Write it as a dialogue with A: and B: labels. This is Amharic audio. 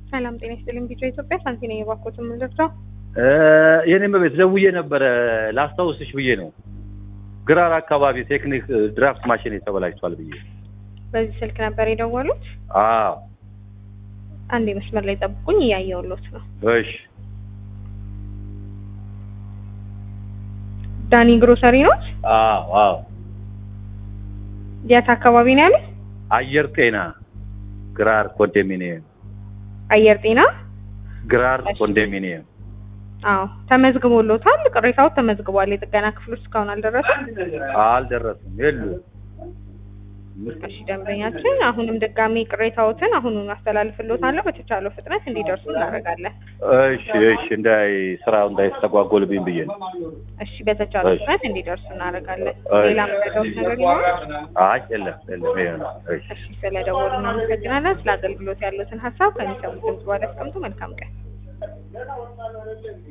A: ሰላም ጤና ይስጥልኝ። ቢጫ ኢትዮጵያ ሳንቲ ነኝ። የባኮት የምንደርሰው
B: የኔም ቤት ደውዬ ነበረ ላስታውስሽ ብዬ ነው። ግራር አካባቢ ቴክኒክ ድራፍት ማሽን ተበላሽቷል ብዬ።
A: በዚህ ስልክ ነበር የደወሉት?
B: አዎ
A: አንዴ መስመር ላይ ጠብቁኝ፣ እያየሁሎት ነው።
B: እሺ።
A: ዳኒ ግሮሰሪ ነው?
B: አዎ አዎ።
A: የት አካባቢ ነው ያሉት?
B: አየር ጤና ግራር ኮንዶሚኒየም።
A: አየር ጤና
B: ግራር
A: እሺ።
B: ኮንዶሚኒየም።
A: አዎ ተመዝግቦሎታል። ቅሬታው ተመዝግቧል። የጥገና ክፍሎች እስካሁን አልደረሰም።
B: አልደረሱም የሉ
A: እሺ ደንበኛችን፣ አሁንም ድጋሚ ቅሬታዎትን አሁኑን አስተላልፍሎታለሁ። በተቻለው ፍጥነት እንዲደርሱ እናደርጋለን።
B: እሺ እሺ። እንዳይ ስራው እንዳይስተጓጎልብኝ ብዬ ነው።
A: እሺ በተቻለው
B: እሺ።
A: ፍጥነት እንዲደርሱ እናደርጋለን።
B: እሺ።
A: ሌላ መረጃዎች ነገር ይኖራል?
B: አይ የለም የለም። ይሄ ነው። እሺ
A: እሺ ስለደወሉ እናመሰግናለን። ስለ አገልግሎት ያሉትን ሀሳብ ከሚሰሙት ድምጽ በኋላ ያስቀምጡ። መልካም ቀን።